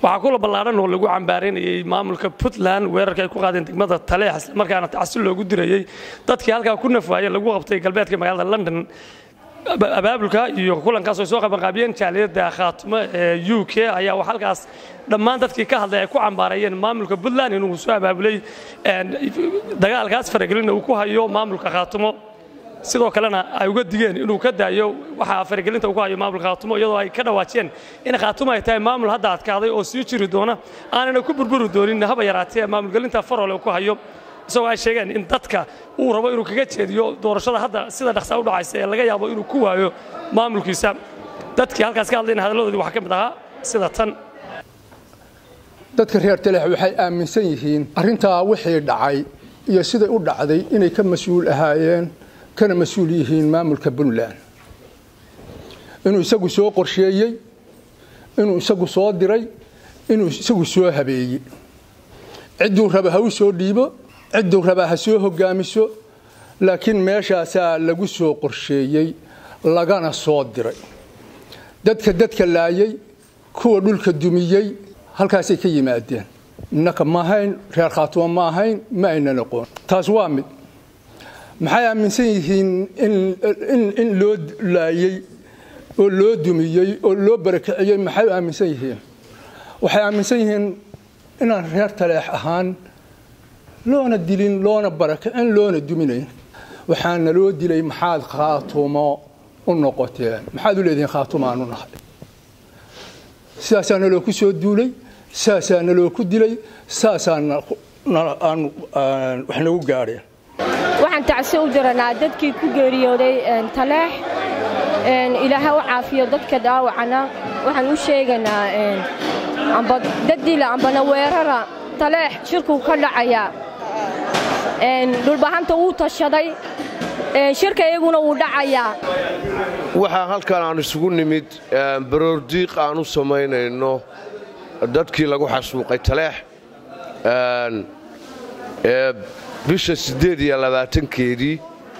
waxaa kula ballaadhan oo lagu cambaareynayay maamulka puntland weerarka ay ku qaadeen degmada taleex islamarkaana tacsi loogu dirayey dadkii halkaa ku nafwaayeen lagu qabtay galbeedka magaalada london abaabulka iyo kulankaas ay soo qabanqaabiyeen jaaliyadda khaatumo ee u k ayaa halkaas dhammaan dadkii ka hadlay ay ku cambaareeyeen maamulka puntland inuu soo abaabulay dagaalkaas faragelina uu ku hayo maamulka khaatumo sidoo kalena ay uga digeen inuu ka daayo waxaa faragelinta uu ku hayo maamulka khaatumo iyadoo ay ka dhawaajiyeen in khaatumo ay tahay maamul hadda adkaaday oo sii jiri doona aanana ku burburi doonin haba yaraatee maamulgelinta farole uu ku hayo isagoo ay sheegeen in dadka uu rabo inuu kaga jeediyo doorashada hadda sida dhaqsaa u dhacaysa ee laga yaabo inuu ku waayo maamulkiisa dadkii halkaas ka hadlayna hadalladoodii waxaa ka mid ahaa sida tan dadka reer taleex waxay aaminsan yihiin arrintaa wixii dhacay iyo siday u dhacday inay ka mas-uul ahaayeen kana mas-uul yihiin maamulka puntland inuu isagu soo qorsheeyey inuu isagu soo diray inuu isagu soo habeeyey cidduu raba ha u soo dhiibo cidduu rabaa ha soo hogaamiso laakiin meeshaasaa lagu soo qorsheeyey lagana soo diray dadka dadka laayay kuwa dhulka dumiyey halkaasay ka yimaadeen innaka ma ahayn reer khaatumo ma ahayn ma aynan aqoon taas waa mid maxay aaminsan yihiin in loo laayey oo loo dumiyey oo loo barakiciyey maxay aaminsan yihiin waxay aaminsan yihiin inaan reer taleex ahaan loona dilin loona barakicin loona duminayn waxaana loo dilay maxaad khaatumo u noqoteen maxaad u leedihiin khaatumo aanu nahay sidaasaa naloo ku soo duulay saasaa naloo ku dilay saasaa wax nagu gaadheen waxaan tacsi u diranaa dadkii ku geeriyooday taleex ilaaha u caafiyo dadka dhaawacana waxaan u sheegaynaa amba dadila ambana weerara taleex shirkuu ka dhacayaa dhulbahanta wuu tashaday shirka iyaguna wuu dhacayaa waxaa halkan aan isugu nimid baroordiiq aan u samaynayno dadkii lagu xasuuqay taleex ee bisha siddeed iyo labaatankeedii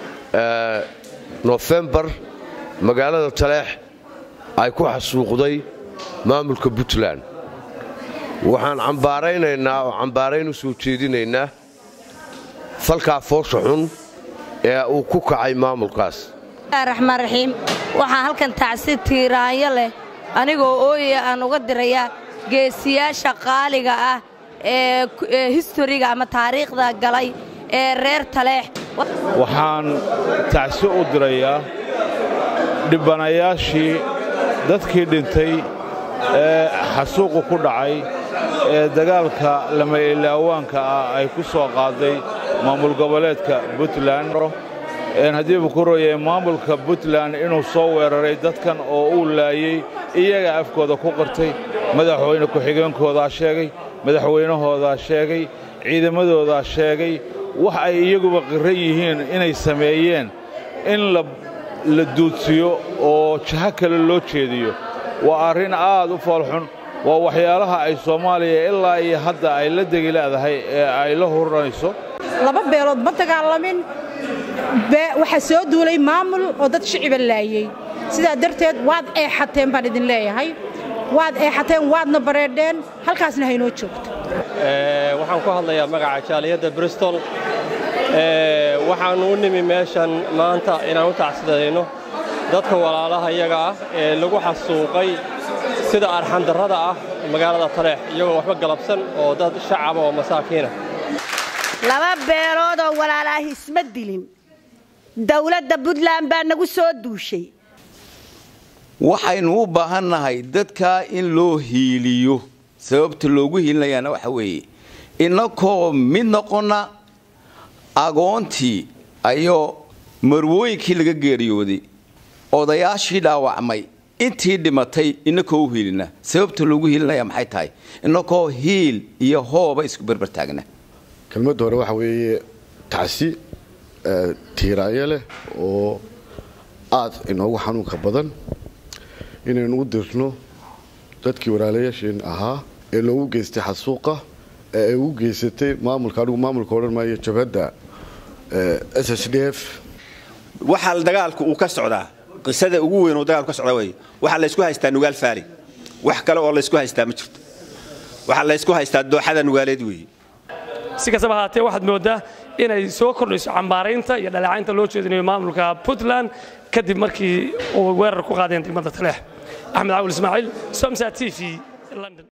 nofembar magaalada taleex ay ku xasuuqday maamulka puntland waxaan cambaaraynaynaa oo cambaarayn u soo jeedinaynaa falkaa foosha xun ee uu ku kacay maamulkaas raxmaan raxiim waxaa halkan tacsi tiiraanyo leh anigoo ooyaya aan uga dirayaa geesiyaasha qaaliga ah ee historiga ama taariikhda galay ee reer taleex waxaan tacsi u dirayaa dhibbanayaashii dadkii dhintay ee xasuuqu ku dhacay ee dagaalka lama ilaawaanka ah ay ku soo qaaday maamul goboleedka puntland haddiibu ku royay maamulka puntland inuu soo weeraray dadkan oo uu laayey iyaga afkooda ku qirtay madaxweyne ku-xigeenkoodaa sheegay madaxweynahoodaa sheegay ciidamadoodaa sheegay wax ay iyaguba qiran yihiin inay sameeyeen in la duudsiyo oo jaho kale loo jeediyo waa arrin aad u foolxun waa waxyaalaha ay soomaaliya ilaa iyo hadda ay la degi leedahay ee ay la huranayso laba beelood ma dagaalamin waxaa soo duulay maamul oo dad shiciba laayey sidaa darteed waad eexateen baan idin leeyahay waad eexateen waadna bareedheen halkaasna haynoo joogto waxaan ku hadlayaa magaca jaaliyadda bristol waxaannu u nimi meeshan maanta inaan u tacsidayno dadka walaalaha iyaga ah ee lagu xasuuqay sida arxandarrada ah magaalada taleex iyagoo waxba galabsan oo dad shacaba oo masaakiina laba beeloodoo walaalaahi isma dilin dawladda puntland baa nagu soo duushay waxaynu u baahannahay dadkaa in loo hiiliyo sababta loogu hiilinayaana waxa weeye innakoo mid noqonna agoontii ayoo marwooyinkii laga geeriyooday odayaashii dhaawacmay intii dhimatay innakoo u hiilina sababta loogu hiilinaya maxay tahay innakoo hiil iyo hooba isku berbertaagna kelmadda hore waxa weeye tacsi tiiraanyo leh oo aad inoogu xanuunka badan inaynu u dirno dadkii walaalayaasheen ahaa ee loogu geystay xasuuqa ee ay ugu geysatay maamulka anigu maamulka odhan maayo jabhadda s s d f waxaa dagaalku uu ka socdaa qisada ugu weyn oo dagaalku ka socdaa wey waxaa laysku haystaa nugaal faali wax kale oo laysku haystaa ma jirto waxaa laysku haystaa dooxada nugaaleed weeye si kastaba ahaatee waxaad mooddaa inay soo kordhayso cambaaraynta iyo dhaleecaynta loo jeedinayo maamulka puntland kadib markii uu weerar ku qaadeen degmada taleex axmed cawil ismaaciil somsa t v london